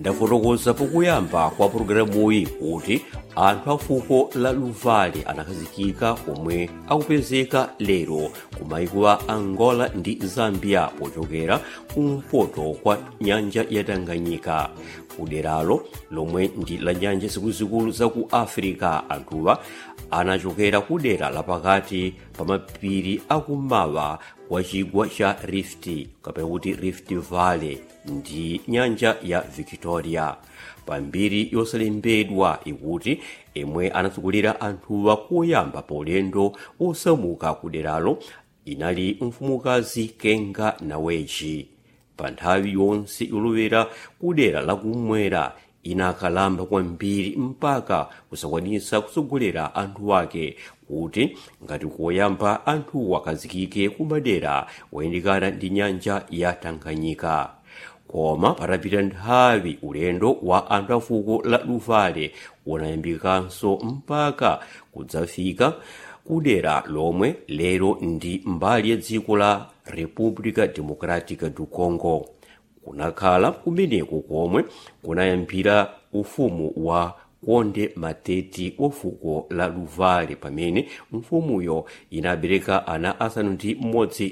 ndafotokoza pokuyamba kwa pologalamuyi kuti anthu a fuko la luvale anakhazikika omwe akupezeka lero ku maiko a angola ndi zambia pochokera kumpoto kwa nyanja ya tanganyika kuderalo lomwe ndi la nyanja zikuluzikulu za ku africa anthuwa anachokera ku dera lapakati pa mapiri akummawa kwa chigwa cha rift kapena kuti rift valley ndi nyanja ya victoria pambiri yosalembedwa ikuti imwe anatsogolera anthuwa koyamba paulendo osamuka ku deralo inali mfumukazi kenga naweji pa nthawi yonse yolowera ku dera lakumwera inakalamba kwambiri mpaka kusakwanitsa kutsogolera anthu ake kuti ngati koyamba anthu akhazikike ku madera oyandikana ndi nyanja ya tanganyika koma patapita nthawi ulendo wa anthu a fuko la luvale unayambikanso mpaka kudzafika kudera lomwe lero ndi mbali ya dziko la república democrática do congo kunakhala kumeneko komwe kunayambira ufumu wa konde mateti wa fuko la luvale pamene mfumuyo inabereka ana asanu ndi mmodzi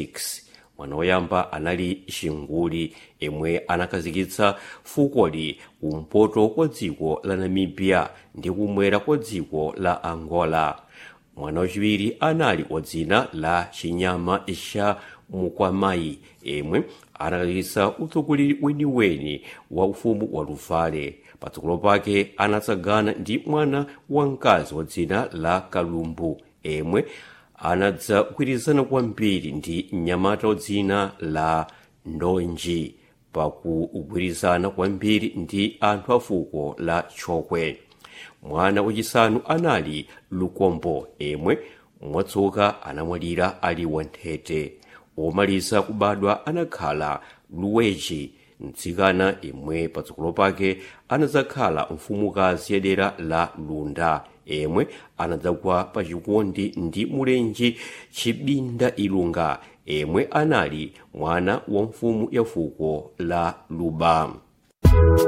6 mwana woyamba anali xinguli imwe anakhazikitsa fukoli kumpoto kwa dziko la namibia ndi kumwera kwa dziko la angola mwana wachiwiri anali wa dzina la chinyama cha mukwamayi imwe anakhazikitsa utsogoleri weniweni wa ufumu wa luvale patsogolo pake anatsagana ndi mwana wamkazi wa dzina la kalumbu imwe anadzagwirizana kwambiri ndi mnyamata wa dzina la ndonji pakugwirizana kwambiri ndi anthu a fuko la chokwe mwana wachisanu anali lukombo imwe mwatsoka anamwalira ali wanthete omaliza kubadwa anakhala luweji mtsikana imwe patsogolo pake anadzakhala mfumukazi ya dera la lunda imwe anadzagwa pa chikondi ndi mulenji chibinda ilunga imwe anali mwana wa mfumu ya fuko la luba